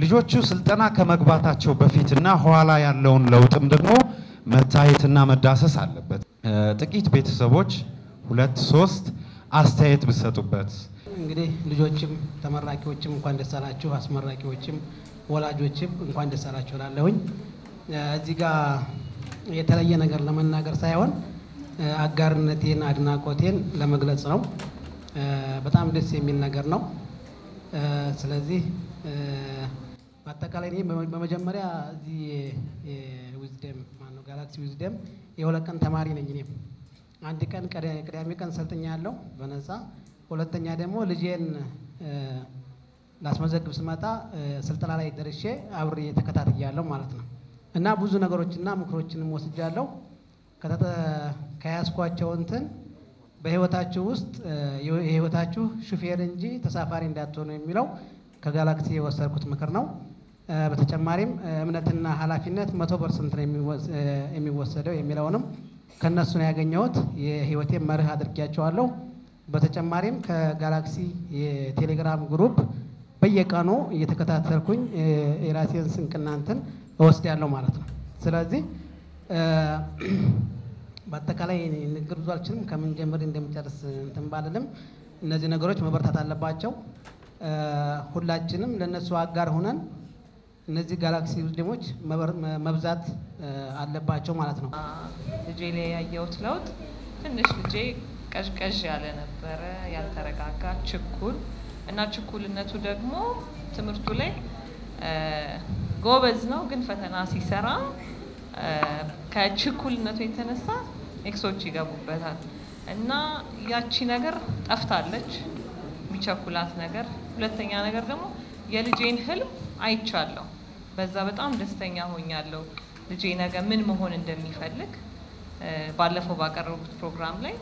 ልጆቹ ስልጠና ከመግባታቸው በፊትና ኋላ ያለውን ለውጥም ደግሞ መታየትና መዳሰስ አለበት። እ፣ ጥቂት ቤተሰቦች ሁለት ሶስት አስተያየት ብሰጡበት እንግዲህ ልጆችም ተመራቂዎችም እንኳን ደስ አላችሁ፣ አስመራቂዎችም ወላጆችም እንኳን ደስ አላችሁ እላለሁኝ። እ፣ እዚህ ጋር የተለየ ነገር ለመናገር ሳይሆን እ፣ አጋርነቴን አድናቆቴን ለመግለጽ ነው። እ፣ በጣም ደስ የሚል ነገር ነው። እ፣ ስለዚህ እ፣ በአጠቃላይ እኔ በመ- በመጀመሪያ እዚህ ዊዝደም ማነው ጋላክሲ ዊዝደም የሁለት ቀን ተማሪ ነኝ እኔም አንድ ቀን ቀዳ- ቅዳሜ ቀን ሰልጥኛ ያለው በነፃ ሁለተኛ ደግሞ ልጄን እ፣ ላስመዘግብ ስመጣ እ፣ ስልጠና ላይ ደርሼ አብሬ ተከታትያለሁ ማለት ነው እና ብዙ ነገሮችና ምክሮችንም ወስጃለሁ ከተጠ- ከያዝኳቸው እንትን በህይወታችሁ ውስጥ እ፣ የህይወታችሁ ሹፌር እንጂ ተሳፋሪ እንዳትሆኑ የሚለው ከጋላክሲ የወሰድኩት ምክር ነው። እ፣ በተጨማሪም እ፣ እምነትና ኃላፊነት መቶ ፐርሰንት ነው የሚወስ- እ፣ የሚወሰደው የሚለውንም ከእነሱ ነው ያገኘሁት። የህይወቴን መርህ አድርጊያቸዋለሁ። በተጨማሪም ከጋላክሲ የቴሌግራም ግሩፕ በየቀኑ እየተከታተልኩኝ እ፣ የራሴን ስንቅና እንትን እወስዳለሁ ማለት ነው። ስለዚህ እ፣ በአጠቃላይ ንግግር ብዙ አልችልም። ከምን ጀምር እንደምጨርስ እንትን ባልልም እነዚህ ነገሮች መበርታት አለባቸው። እ፣ ሁላችንም ለእነሱ አጋር ሆነን እነዚህ ጋላክሲ ውስደሞች መብዛት እ፣ አለባቸው ማለት ነው። ልጄ ላይ ያየሁት ለውጥ ትንሽ ልጄ ቀዥቀዥ ያለ ነበረ፣ ያልተረጋጋ ችኩል እና ችኩልነቱ ደግሞ ትምህርቱ ላይ እ፣ ጎበዝ ነው፣ ግን ፈተና ሲሰራ እ፣ ከችኩልነቱ የተነሳ ኤክሶች ይገቡበታል እና ያቺ ነገር ጠፍታለች፣ የሚቸኩላት ነገር። ሁለተኛ ነገር ደግሞ የልጄን ህልም አይቻለሁ። በዛ በጣም ደስተኛ ሆኛለሁ። ልጄ ነገ ምን መሆን እንደሚፈልግ እ፣ ባለፈው ባቀረቡት ፕሮግራም ላይ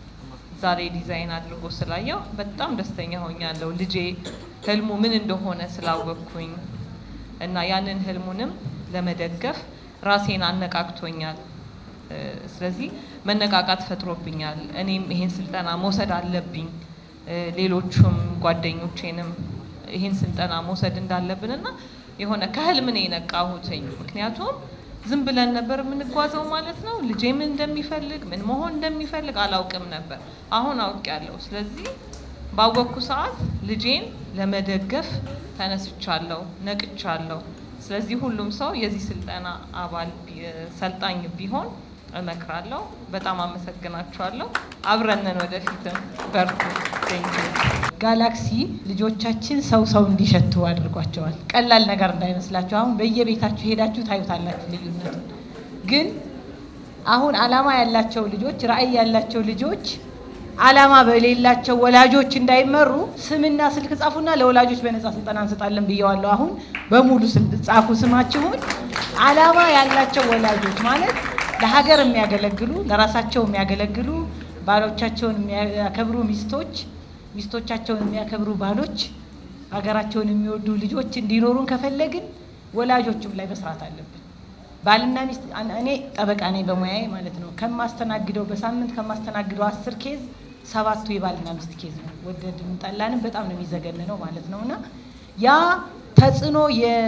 ዛሬ ዲዛይን አድርጎ ስላየው በጣም ደስተኛ ሆኛለሁ። ልጄ ህልሙ ምን እንደሆነ ስላወቅኩኝ እና ያንን ህልሙንም ለመደገፍ ራሴን አነቃቅቶኛል። እ፣ ስለዚህ መነቃቃት ፈጥሮብኛል። እኔም ይሄን ስልጠና መውሰድ አለብኝ እ፣ ሌሎቹም ጓደኞቼንም ይሄን ስልጠና መውሰድ እንዳለብን እና የሆነ ከህልም ነው የነቃሁትኝ። ምክንያቱም ዝም ብለን ነበር የምንጓዘው ማለት ነው። ልጄ ምን እንደሚፈልግ ምን መሆን እንደሚፈልግ አላውቅም ነበር። አሁን አውቄያለሁ። ስለዚህ ባወቅኩ ሰዓት ልጄን ለመደገፍ ተነስቻለሁ፣ ነቅቻለሁ። ስለዚህ ሁሉም ሰው የዚህ ስልጠና አባል ቢ- ሰልጣኝ ቢሆን እመክራለሁ። በጣም አመሰግናችኋለሁ። አብረንን ወደፊትም በርቱ። ቴንኪው ጋላክሲ ልጆቻችን ሰው ሰው እንዲሸቱ አድርጓቸዋል። ቀላል ነገር እንዳይመስላችሁ። አሁን በየቤታችሁ ሄዳችሁ ታዩታላችሁ ልዩነቱን። ግን አሁን አላማ ያላቸው ልጆች፣ ራዕይ ያላቸው ልጆች አላማ በሌላቸው ወላጆች እንዳይመሩ ስምና ስልክ ጻፉና ለወላጆች በነጻ ስልጠና እንሰጣለን ብየዋለሁ። አሁን በሙሉ ስል- ጻፉ ስማችሁን። አላማ ያላቸው ወላጆች ማለት ለሀገር የሚያገለግሉ ለራሳቸው የሚያገለግሉ ባሎቻቸውን የሚያከብሩ ሚስቶች ሚስቶቻቸውን የሚያከብሩ ባሎች ሀገራቸውን የሚወዱ ልጆች እንዲኖሩን ከፈለግን ወላጆቹም ላይ መስራት አለብን። ባልና ሚስት አን- እኔ ጠበቃ ነኝ በሙያዬ ማለት ነው። ከማስተናግደው በሳምንት ከማስተናግደው አስር ኬዝ ሰባቱ የባልና ሚስት ኬዝ ነው። ወደድንም ጠላንም በጣም ነው የሚዘገንነው ማለት ነው እና ያ ተጽዕኖ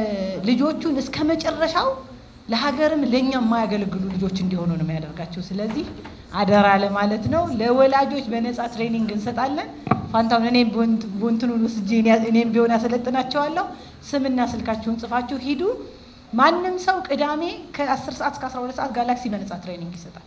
የልጆቹን እስከ መጨረሻው ለሀገርም ለእኛ የማያገለግሉ ልጆች እንዲሆኑ ነው የሚያደርጋቸው። ስለዚህ አደራ ለማለት ነው። ለወላጆች በነፃ ትሬኒንግ እንሰጣለን። ፋንታውን እኔም ቢሆን- ቦንትኑን ወስጄ እኔ- እኔም ቢሆን ያሰለጥናቸዋለሁ። ስምና ስልካችሁን ጽፋችሁ ሂዱ። ማንም ሰው ቅዳሜ ከ10 ሰዓት እስከ 12 ሰዓት ጋላክሲ በነፃ ትሬኒንግ ይሰጣል።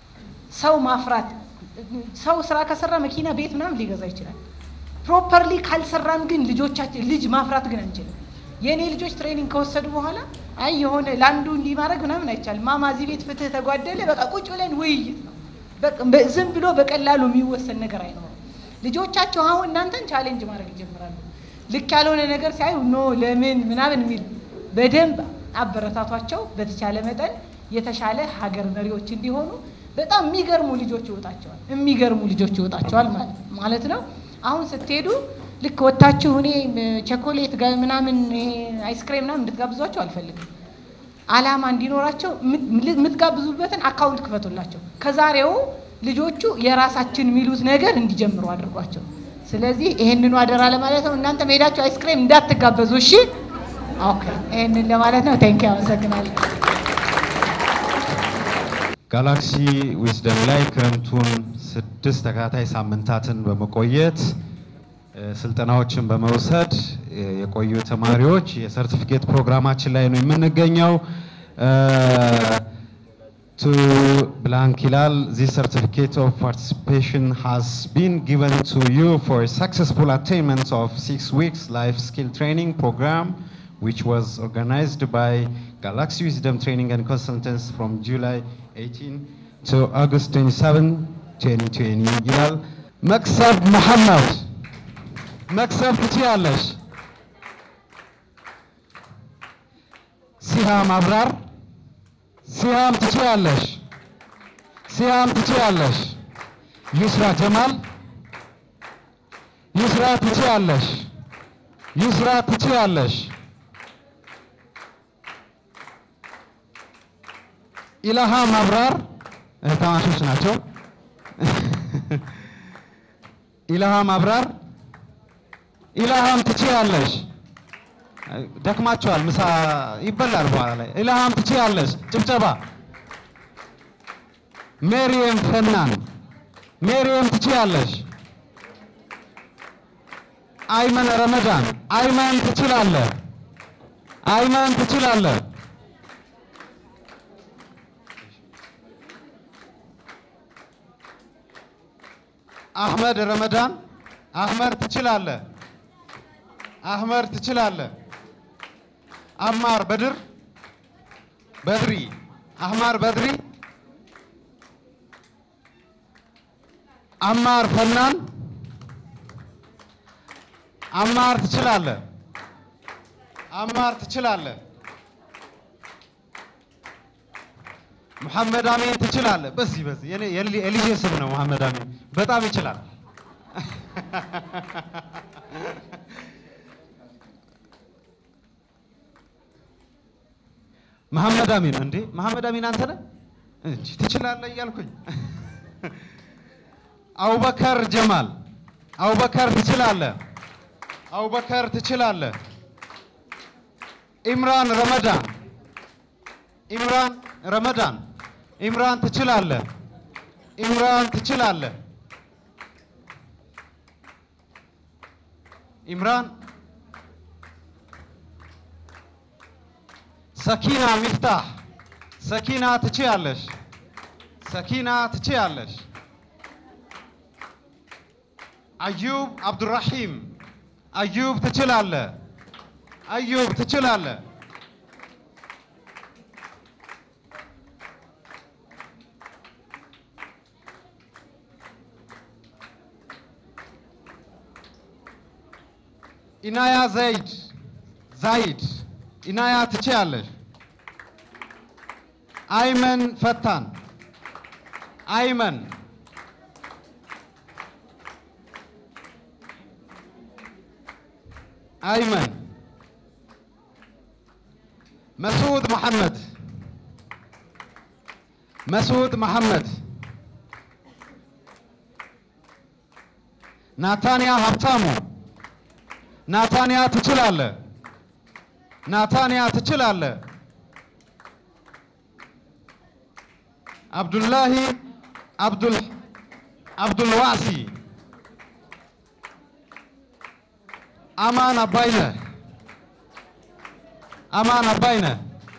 ሰው ማፍራት ሰው ስራ ከሰራ መኪና፣ ቤት ምናምን ሊገዛ ይችላል። ፕሮፐርሊ ካልሰራን ግን ልጆቻችን ልጅ ማፍራት ግን አንችልም። የእኔ ልጆች ትሬኒንግ ከወሰዱ በኋላ አይ የሆነ ለአንዱ እንዲህ ማድረግ ምናምን አይቻልም። ማማ እዚህ ቤት ፍትህ ተጓደለ፣ በቃ ቁጭ ብለን ውይይት ነው። በቃ በ- ዝም ብሎ በቀላሉ የሚወሰን ነገር አይኖርም። ልጆቻቸው አሁን እናንተን ቻሌንጅ ማድረግ ይጀምራሉ። ልክ ያልሆነ ነገር ሲያዩ ኖ ለምን ምናምን የሚል በደንብ አበረታቷቸው። በተቻለ መጠን የተሻለ ሀገር መሪዎች እንዲሆኑ በጣም የሚገርሙ ልጆች ይወጣቸዋል። የሚገርሙ ልጆች ይወጣቸዋል ማለት- ማለት ነው። አሁን ስትሄዱ ልክ ወታችሁ እኔ ቸኮሌት ጋ- ምናምን ይሄ አይስክሬም ምናምን እንድትጋብዟቸው አልፈልግም። አላማ እንዲኖራቸው የምት- የምትጋብዙበትን አካውንት ክፈቱላቸው። ከዛሬው ልጆቹ የራሳችን የሚሉት ነገር እንዲጀምሩ አድርጓቸው። ስለዚህ ይሄንኑ አደራ ለማለት ነው። እናንተ መሄዳችሁ አይስክሬም እንዳትጋበዙ እሺ። ኦኬ፣ ይህንን ለማለት ነው። ቴንኪ አመሰግናለሁ። ጋላክሲ ዊዝደም ላይ ክረምቱን ስድስት ተከታታይ ሳምንታትን በመቆየት እ፣ ስልጠናዎችን በመውሰድ እ፣ የቆዩ ተማሪዎች የሰርቲፊኬት ፕሮግራማችን ላይ ነው የምንገኘው። ቱ ብላንክ ይላል ዚስ ሰርቲፊኬት ኦፍ ፓርቲሲፔሽን ሃዝ ቢን ጊቨን ቱ ዩ ፎር ሰክሰስፉል አቴንመንት ኦፍ ሲክስ ዊክስ ላይፍ ስኪል ትሬኒንግ ፕሮግራም which was organized by Galaxy Wisdom Training and Consultants from July 18 to August 27, 2020 ይላል። መክሰብ መሐመድ መክሰብ ትችያለሽ። ሲሃም አብራር ሲሃም ትችያለሽ። ሲሃም ትችያለሽ። ዩስራ ጀማል ዩስራ ትችያለሽ። ዩስራ ትችያለሽ። ኢላሃም አብራር እህትማማቾች ናቸው። ኢላሃም አብራር ኢላሃም ትችያለሽ። ደክማቸዋል፣ ምሳ ይበላል በኋላ ላይ። ኢላሃም ትችያለሽ። ጭብጨባ። ሜሪየም ፈናን ሜሪየም ትችያለሽ። አይመን ረመዳን አይመን ትችላለህ። አይመን ትችላለህ። አህመድ ረመዳን አህመድ ትችላለህ። አህመድ ትችላለህ። አማር በድር በድሪ አህማር በድሪ አማር ፈናን አማር ትችላለህ። አማር ትችላለህ። መሐመድ አሚን ትችላለህ። በዚህ በዚህ የኔ የሊ- የልጄ ስም ነው መሐመድ አሚን በጣም ይችላል። መሐመድ አሚን እንዴ መሐመድ አሚን አንተ ነህ እንጂ ትችላለህ እያልኩኝ አቡበከር ጀማል አቡበከር ትችላለህ። አቡበከር ትችላለህ። ኢምራን ረመዳን ኢምራን ረመዳን ኢምራን ትችላለህ። ኢምራን ትችላለህ። ኢምራን ሰኪና ሚፍታህ ሰኪና ትችያለሽ። ሰኪና ትችያለሽ። አዩብ አብዱራሂም አዩብ ትችላለህ። አዩብ ትችላለህ። ኢናያ ዘይድ ዛይድ ኢናያ ትችያለሽ። አይመን ፈታን አይመን አይመን መስዑድ መሐመድ መስዑድ መሐመድ ናታንያ ሀብታሙ ናታንያ ትችላለህ። ናታንያ ትችላለህ። አብዱላሂ አብዱል አብዱልዋሲ አማን አባይነህ አማን አባይነህ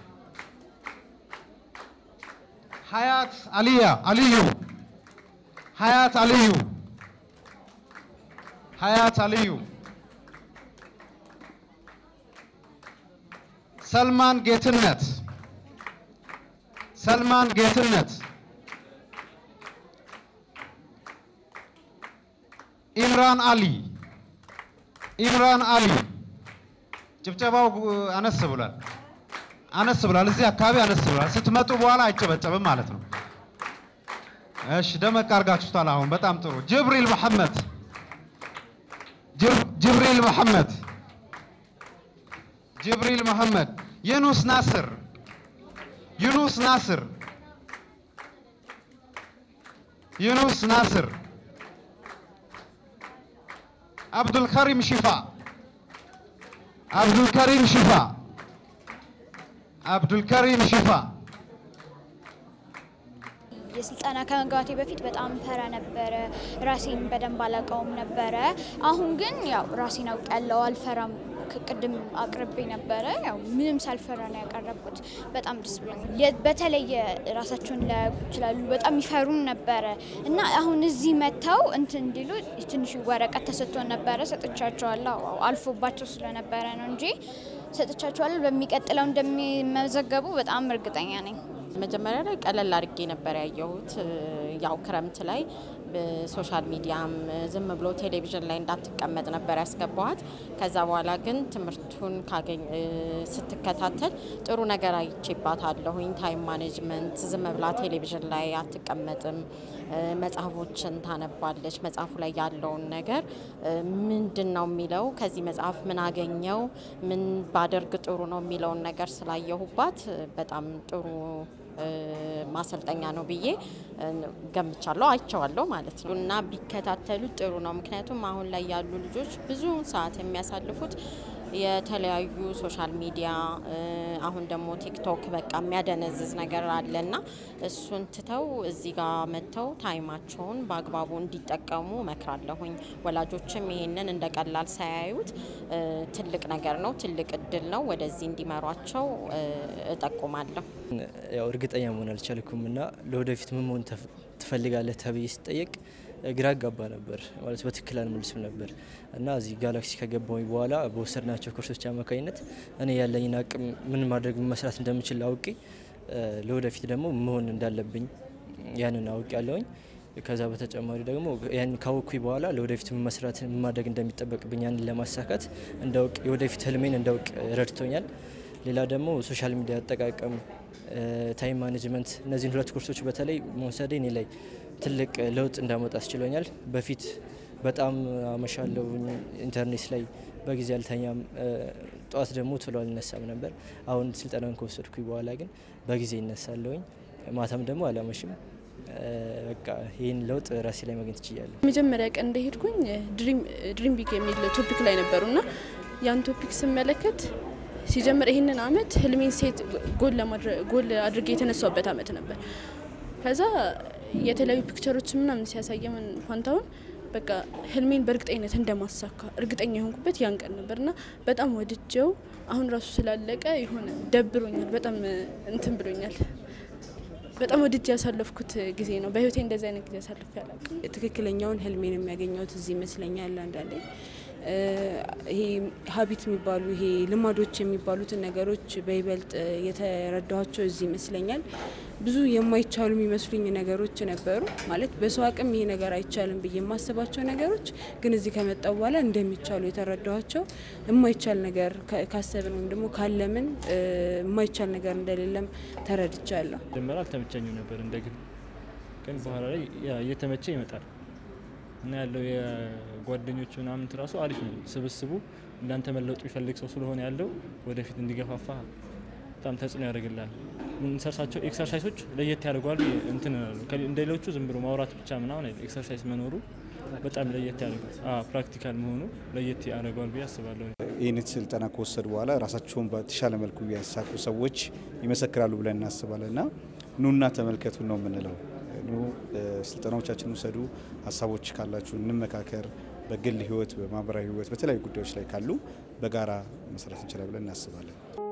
ሀያት አልያ አልዩ ሀያት አልዩ ሀያት አልዩ ሰልማን ጌትነት ሰልማን ጌትነት ኢምራን አሊ ኢምራን አሊ ጭብጨባው ጉ- አነስ ብሏል። አነስ ብሏል። እዚህ አካባቢ አነስ ብሏል። ስትመጡ በኋላ አይጨበጨብም ማለት ነው። እሺ ደመቅ አድርጋችሁታል። አሁን በጣም ጥሩ። ጅብሪል መሐመድ ጅብ- ጅብሪል መሐመድ ጅብሪል መሐመድ ዩኑስ ናስር ዩኑስ ናስር ዩኑስ ናስር አብዱልከሪም ሽፋ አብዱልከሪም ሽፋ Abdulkarim Shifa. የስልጠና ከመግባቴ በፊት በጣም ፈራ ነበረ። ራሴን በደንብ አላውቀውም ነበረ። አሁን ግን ያው ራሴን አውቃለሁ፣ አልፈራም። ቅድም አቅርቤ ነበረ። ያው ምንም ሳልፈራ ነው ያቀረብኩት። በጣም ደስ ብሎኛል። የ- በተለየ ራሳቸውን ሊያውቁ ይችላሉ። በጣም ይፈሩን ነበረ እና አሁን እዚህ መጥተው እንትን እንዲሉ ትንሽ ወረቀት ተሰጥቶን ነበረ። ሰጥቻቸዋለሁ። አዎ፣ አልፎባቸው ስለነበረ ነው እንጂ ሰጥቻቸዋለሁ። በሚቀጥለው እንደሚመዘገቡ በጣም እርግጠኛ ነኝ። መጀመሪያ ላይ ቀለል አድርጌ ነበር ያየሁት። ያው ክረምት ላይ በሶሻል ሚዲያም ዝም ብሎ ቴሌቪዥን ላይ እንዳትቀመጥ ነበር ያስገባዋት። ከዛ በኋላ ግን ትምህርቱን ካገኝ ስትከታተል ጥሩ ነገር አይቼባታለሁኝ። ታይም ማኔጅመንት፣ ዝም ብላ ቴሌቪዥን ላይ አትቀመጥም፣ መጽሐፎችን ታነባለች። መጽሐፉ ላይ ያለውን ነገር ምንድን ነው የሚለው ከዚህ መጽሐፍ ምን አገኘው፣ ምን ባደርግ ጥሩ ነው የሚለውን ነገር ስላየሁባት በጣም ጥሩ ማሰልጠኛ ነው ብዬ ገምቻለሁ፣ አይቼዋለሁ ማለት ነው። እና ቢከታተሉ ጥሩ ነው። ምክንያቱም አሁን ላይ ያሉ ልጆች ብዙ ሰዓት የሚያሳልፉት የተለያዩ ሶሻል ሚዲያ አሁን ደግሞ ቲክቶክ በቃ የሚያደነዝዝ ነገር አለና እሱን ትተው እዚህ ጋር መጥተው ታይማቸውን በአግባቡ እንዲጠቀሙ እመክራለሁኝ። ወላጆችም ይሄንን እንደ ቀላል ሳያዩት ትልቅ ነገር ነው፣ ትልቅ እድል ነው። ወደዚህ እንዲመሯቸው እጠቁማለሁ። ያው እርግጠኛ መሆን አልቻልኩም እና ለወደፊት ምን መሆን ትፈልጋለህ ተብዬ ስጠየቅ ግራ አጋባ ነበር ማለት በትክክል አልመልስም ነበር እና እዚህ ጋላክሲ ከገባሁኝ በኋላ በወሰድናቸው ኮርሶች አማካኝነት እኔ ያለኝን አቅም ምን ማድረግ መስራት እንደምችል አውቄ ለወደፊት ደግሞ መሆን እንዳለብኝ ያንን አውቅ ያለውኝ ከዛ በተጨማሪ ደግሞ ያን ካወቅኩኝ በኋላ ለወደፊት ምን መስራት ምን ማድረግ እንደሚጠበቅብኝ ያንን ለማሳካት እንዳውቅ የወደፊት ህልሜን እንዳውቅ ረድቶኛል። ሌላ ደግሞ ሶሻል ሚዲያ አጠቃቀም፣ ታይም ማኔጅመንት እነዚህን ሁለት ኮርሶች በተለይ መውሰዴ እኔ ላይ ትልቅ ለውጥ እንዳመጣ አስችሎኛል። በፊት በጣም አመሻለሁ ኢንተርኔት ላይ በጊዜ አልተኛም፣ ጠዋት ደግሞ ቶሎ አልነሳም ነበር። አሁን ስልጠናን ከወሰድኩኝ በኋላ ግን በጊዜ ይነሳለሁኝ፣ ማታም ደግሞ አላመሽም። በቃ ይህን ለውጥ ራሴ ላይ ማግኘት ችያለሁ። መጀመሪያ ቀን እንደሄድኩኝ ድሪም ቢግ የሚል ቶፒክ ላይ ነበሩ እና ያን ቶፒክ ስመለከት ሲጀምር ይህንን አመት ህልሜን ሴት ጎል አድርጌ የተነሳውበት አመት ነበር። ከዛ የተለያዩ ፒክቸሮች ምናምን ሲያሳየምን ፋንታውን በቃ ህልሜን በእርግጠኝነት እንደማሳካ እርግጠኛ የሆንኩበት ያን ቀን ነበር እና በጣም ወድጀው አሁን ራሱ ስላለቀ የሆነ ደብሮኛል። በጣም እንትን ብሎኛል። በጣም ወድጄ ያሳለፍኩት ጊዜ ነው። በህይወቴ እንደዚህ አይነት ጊዜ አሳልፌ አላውቅም። ትክክለኛውን ህልሜን የሚያገኘውት እዚህ ይመስለኛል። አንዳንዴ ይሄ ሀቢት የሚባሉ ይሄ ልማዶች የሚባሉትን ነገሮች በይበልጥ የተረዳኋቸው እዚህ ይመስለኛል። ብዙ የማይቻሉ የሚመስሉኝ ነገሮች ነበሩ። ማለት በሰው አቅም ይሄ ነገር አይቻልም ብዬ የማስባቸው ነገሮች ግን እዚህ ከመጣው በኋላ እንደሚቻሉ የተረዳኋቸው የማይቻል ነገር ካሰብን ወይም ደግሞ ካለምን የማይቻል ነገር እንደሌለም ተረድቻለሁ። መጀመሪያ አልተመቸኝም ነበር እንደ ግል ግን በኋላ ላይ እየተመቸ ይመጣል እና ያለው የጓደኞች ምናምን ራሱ አሪፍ ነው። ስብስቡ እንዳንተ መለወጡ ይፈልግ ሰው ስለሆነ ያለው ወደፊት እንዲገፋፋ በጣም ተጽዕኖ ያደርግላል። የምንሰርሳቸው ኤክሰርሳይሶች ለየት ያደርገዋል። እንትን እንደ ሌሎቹ ዝም ብሎ ማውራት ብቻ ምናምን ኤክሰርሳይዝ መኖሩ በጣም ለየት ያደርጋል። ፕራክቲካል መሆኑ ለየት ያደርገዋል ብዬ አስባለሁ። ይህን ስልጠና ከወሰዱ በኋላ ራሳቸውን በተሻለ መልኩ ያሳኩ ሰዎች ይመሰክራሉ ብለን እናስባለን እና ኑና ተመልከቱ ነው የምንለው። ኑ ስልጠናዎቻችን ውሰዱ። ሀሳቦች ካላችሁ እንመካከር። በግል ህይወት፣ በማህበራዊ ህይወት፣ በተለያዩ ጉዳዮች ላይ ካሉ በጋራ መስራት እንችላለን ብለን እናስባለን።